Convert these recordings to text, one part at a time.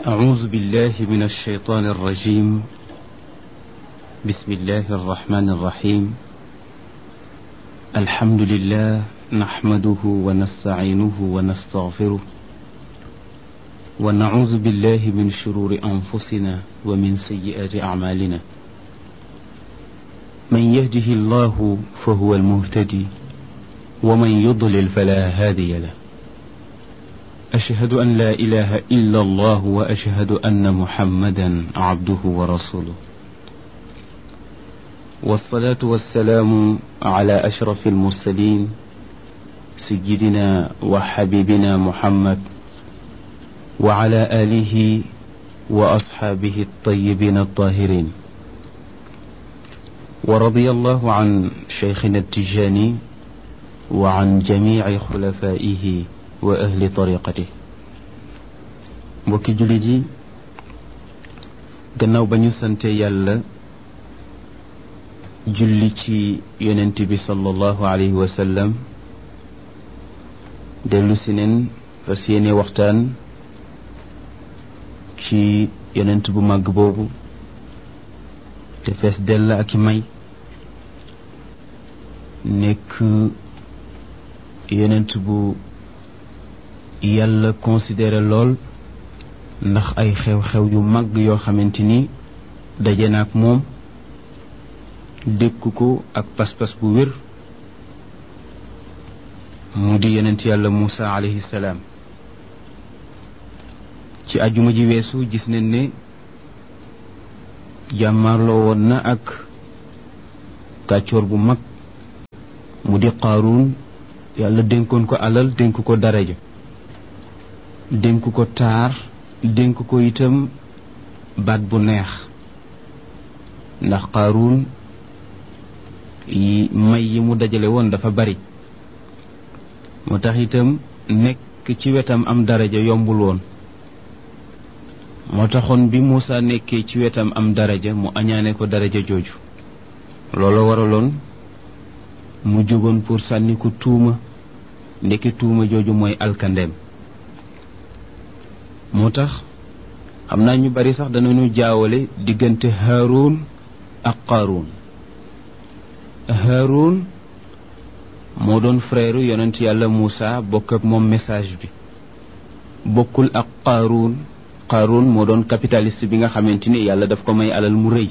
أعوذ بالله من الشيطان الرجيم بسم الله الرحمن الرحيم الحمد لله نحمده ونستعينه ونستغفره ونعوذ بالله من شرور أنفسنا ومن سيئات أعمالنا من يهده الله فهو المهتدي ومن يضلل فلا هادي له أشهد أن لا إله إلا الله وأشهد أن محمدا عبده ورسوله والصلاة والسلام على أشرف المرسلين سيدنا وحبيبنا محمد وعلى آله وأصحابه الطيبين الطاهرين ورضي الله عن شيخنا التجاني وعن جميع خلفائه wa ahli tariqati mbokki jullit yi gannaaw ba ñu sante yàlla julli ci yonent bi sallallahu alayhi wa sallam dellu si neen fas yéene waxtaan ci yonent bu màgg boobu te fees dell ak i may nekk yonent bu yàlla considéré lool ndax ay xew-xew yu mag yoo xamante ni daje na ak moom dékk ko ak pas-pas bu wér mu di yonent yàlla Muusa alayhi salaam ci ajuma ji weesu gis nañ ne jàmmarloo woon na ak kàccoor bu mag mu di Qaaruun yàlla dénkoon ko alal dénk ko daraja dénk ko taar dénk ko itam baat bu neex ndax Qaaruun yi may yi mu dajale woon dafa bari moo tax itam nekk ci wetam am daraja yombul woon moo taxoon bi Muusa nekkee ci wetam am daraja mu añaane ko daraja jooju loolu waraloon mu jógoon pour sànni ko tuuma ndekki tuuma jooju mooy alkandeem moo tax xam naa ñu bari sax danañu jaawale diggante Haarun ak Qaaruun Haarun moo doon frère yonent yàlla Muusa bokk ak moom message bi bokkul ak Qaaruun Qaaruun moo doon capitaliste bi nga xamante ni yàlla daf ko may alal mu rëy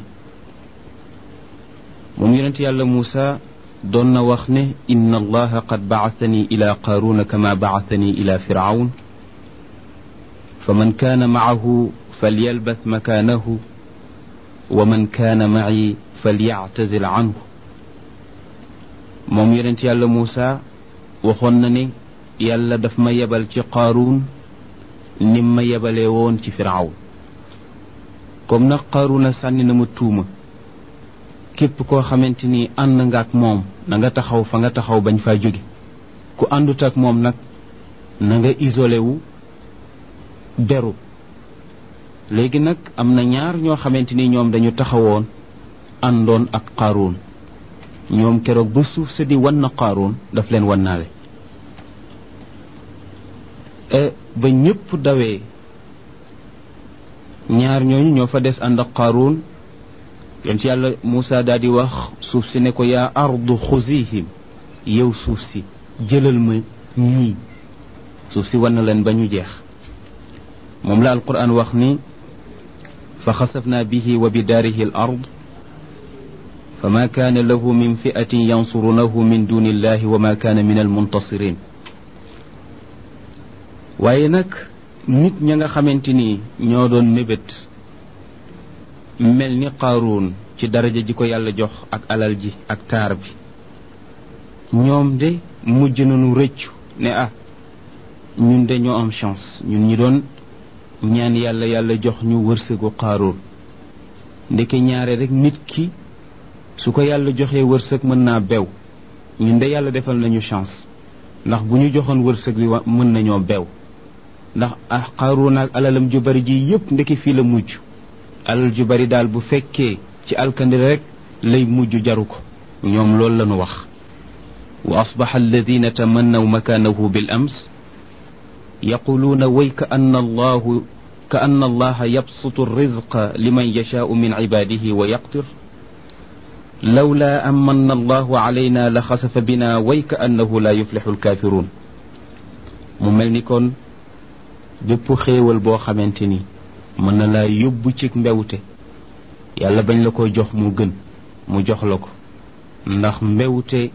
moom yonent yàlla Muusa doon na wax ne inna allaha qad ba'athani ila Qaaruuna kama ba'athani ila Fir'awn فمن كان معه فليلبث مكانه ومن كان معي فليعتزل عنه moom yonent yàlla Muusa waxoon na ne yàlla daf ma yebal ci Qaaruun nim ma yebalee woon ci Firaawn comme nag Qaaruuna sànni na ma tuuma képp koo xamante ni ànd nga ak moom na nga taxaw fa nga taxaw bañ faa jóge ku àndut ak moom nag na nga isolé wu beru léegi nag am na ñaar ñoo xamante ni ñoom dañu taxawoon àndoon ak Qaaruun ñoom keroog ba suuf sa di wan na Qaaruun daf leen wannaale ba ñépp dawee ñaar ñooñu ñoo fa des ànd ak Qaaruun yon ci yàlla Muusa daal di wax suuf si ne ko yaa ardu xuzihim yow suuf si jëlal ma ñii suuf si wan na leen ba ñu jeex moom la alquran wax ni fa xasafna bihi wa bidaarihi al ard fa ma kaana lahu min fiatin yansurunahu min duni illahi wa ma kaana min almuntasirin waaye nag nit ña nga xamante ni ñoo doon mébét mel ni qaaruun ci daraja ji ko yàlla jox ak alal ji ak taar bi ñoom de mujj nañu rëccu ne ah ñun de ñoo am chance ñun ñi doon ñaan yàlla yàlla jox ñu wërsëgu qaaruun ndeke ñaare rek nit ki su ko yàlla joxee wërsëg mën naa bew ñun de yàlla defal nañu chance ndax bu ñu joxoon wërsëg wi mën nañoo bew ndax ah qaaruun ak alalam ju bari ji yépp ndeke fii la mujj alal ju bari daal bu fekkee ci alkandi rek lay mujj jaru ko ñoom loolu lañu wax wa asbaxa alladina tamannaw makaanahu bil ams yaquluuna way ka anna allahu ka anna allaha yabsutu rizqa liman yashaau min cibaadihi wa yaqtir lawla an manna allahu alayna la xasafa bina way ka annahu la yuflixu alkaafiruun mu mel ni kon bépp xéewal boo xamante ni mën na laa yóbbu ci mbewte yàlla bañ la ko jox mu gën mu jox la ko ndax mbewte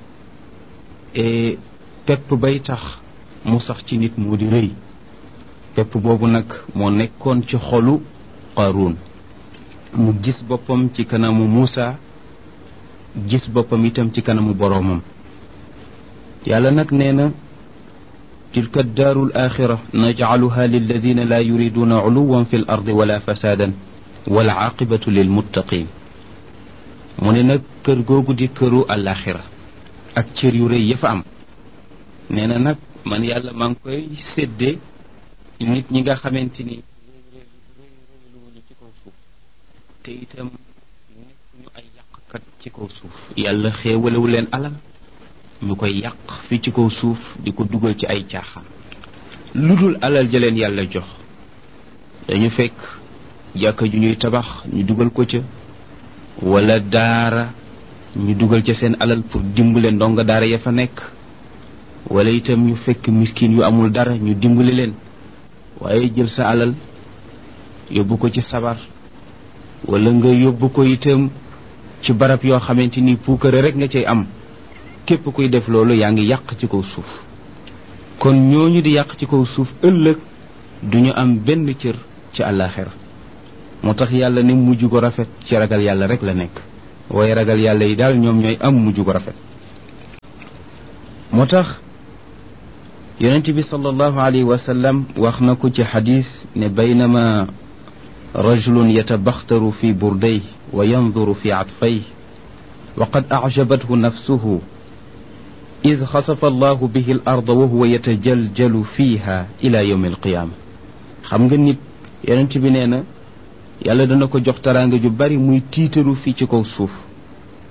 pepp bay tax mu sax ci nit moo di rëy pepp boobu nag moo nekkoon ci xolu Qaaruun mu gis boppam ci kanamu Muusa gis boppam itam ci kanamu boroomam yàlla nag nee na tilka daaru alaaxira najcaluha lilladina laa yuriduuna culuwan fi l ardi wala fasaadan wal caaqibatu lilmuttaqin mu ne nag kër googu di këru alaaxira ak cër yu rëy ya fa am nee na nag man yàlla maa ngi koy séddee nit ñi nga xamante ni réyréyluwuñu ci kaw suuf te itam nekkuñu ay yàqkat ci kaw suuf yàlla xéewalewu leen alal ñu koy yàq fi ci kaw suuf di ko dugal ci ay caaxaan lu dul alal ja leen yàlla jox dañu fekk jàkka ju ñuy tabax ñu dugal ko ca wala daara ñu dugal ca seen alal pour dimbale ndongo daara ya fa nekk wala itam ñu fekk miskin yu amul dara ñu dimbali leen waaye jël sa alal yóbbu ko ci sabar wala nga yóbbu ko itam ci barab yoo xamante ni puukare rek nga cay am képp kuy def loolu yaa ngi yàq ci kaw suuf kon ñooñu di yàq ci kaw suuf ëllëg duñu am benn cër ci àllaaxira moo tax yàlla ne mujj ko rafet ci ragal yàlla rek la nekk waaye ragal yàlla yi daal ñoom ñooy am mujj ko rafet moo tax yonent bi sallallahu alayhi wa sallam wax na ko ci xadis ne baynama rajulun yatabaxtaru fi burday wa yanduru fi atfay wa qad acjabathu nafsuhu id xasafa allahu bihi al arda wa huwa yatajaljalu fiha ila yawmi alqiyaama xam nga nit yonent bi nee na yàlla dana ko jox taraanga ju bari muy tiitaru fii ci kaw suuf